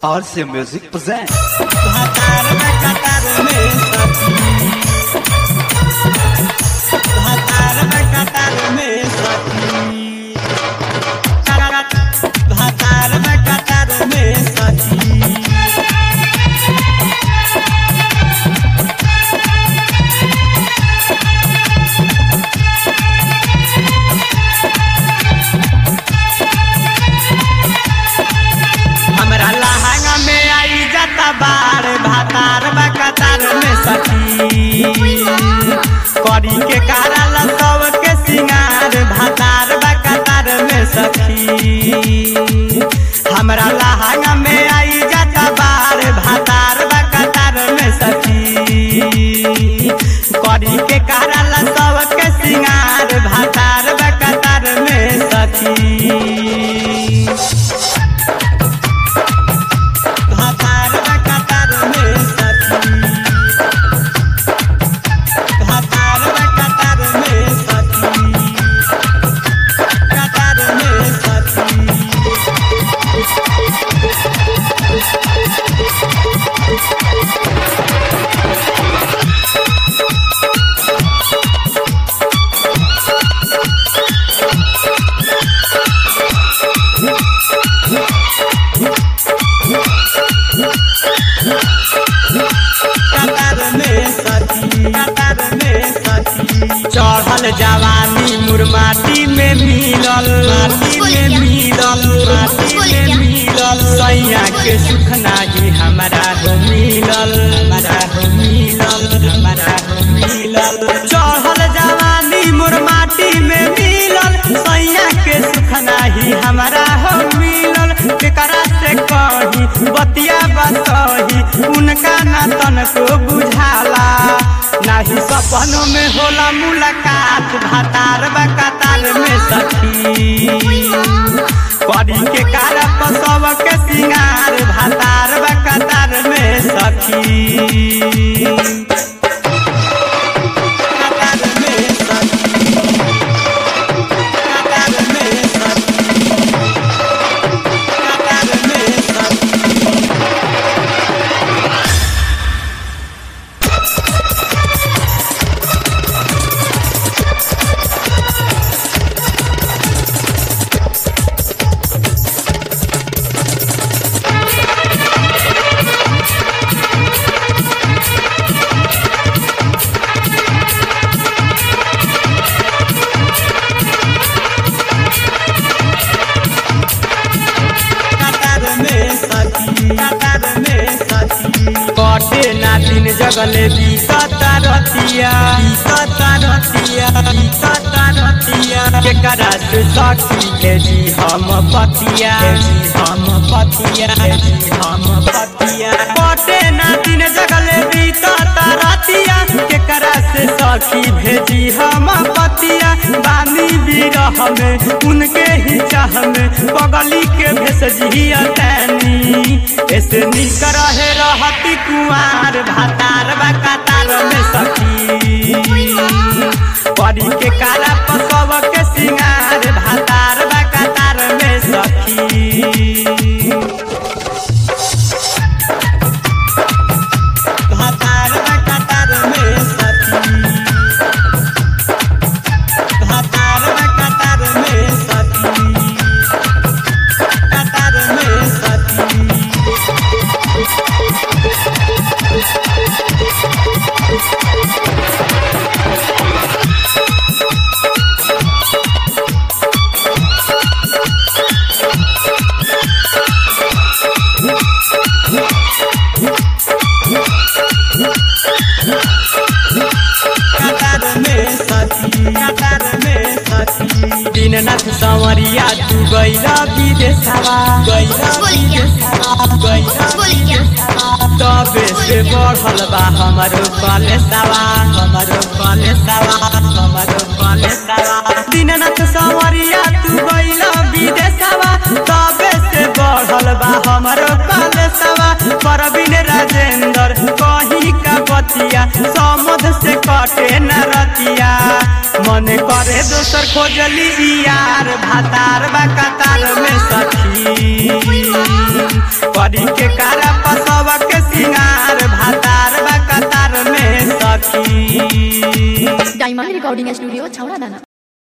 RC Music presents. भातार में कतार में सखी भातार में कतार में सखी भातार में कतार में सखी हमरा लहंगा में आई जाता बार भातार बा कतार में सखी करी के कारल सब के सिंगार भातार बा कतार में सखी हमरा लहंगा में आई जाता बार भातार बा कतार में सखी करी के कारल सब के सिंगार भातार बा कतार में सखी भातार में कतार में सखी भातार में कतार में सखी कतार में सखी कतार में सखी कतार में सखी चढ़ल जवानी मुरमाटी में मिलल माटी में मिलल माटी में मिलल सैया के सुख नाही हमारा हो मिलल हमारा हो मिलल हमारा हो मिलल चढ़ल जवानी मुरमाटी में मिलल सैया के सुख नाही हमारा हो मिलल केकरा से कही बतिया बतही उनका ना तनको बुझाला नाही सपनों में होला मुलाकात भातार बा कतार में सखी करी के कारप सब के सिंगार भातार बा कतार में सखी कतार में सखी कतार में सखी कतार में सखी कतार में सखी कतार में सखी कटे ना दिन जगले बीतता रतिया बीतता रतिया बीतता रतिया केकरा से सखी भेजी हम पतिया भेजी हम पतिया भेजी हम पतिया कटे ना दिन जगले बीतता रतिया केकरा से सखी भेजी हम पतिया बानी बिरह में उनके ही चाह में बगली के भेसजिया तैनी ऐसे निक रहे रहती कुआर भातार बा कतार में सखी परी के काला पसव के सिंगार भातार बा कतार में सखी भातार बा कतार में सखी भातार बा कतार में सखी कतार में सखी कतार में सखी कतार में सखी दीननाथ संवरिया तू गैला विदेशवा गैला विदेशवा गैला विदेशवा तबे से बढ़ल बा हमरो कलेसवा हमरो कलेसवा हमरो कलेसवा दीननाथ संवरिया तू गैला विदेशवा तबे से बढ़ल बा हमरो कलेसवा परवीन राजेंद्र कही का बतिया समुद्र से कटे न रतिया मन करे दोसर खोजली यार भातार बा कतार में सखी करी के कारा पसव के सिंगार भातार बा कतार में सखी डायमंड रिकॉर्डिंग स्टूडियो छौड़ा दाना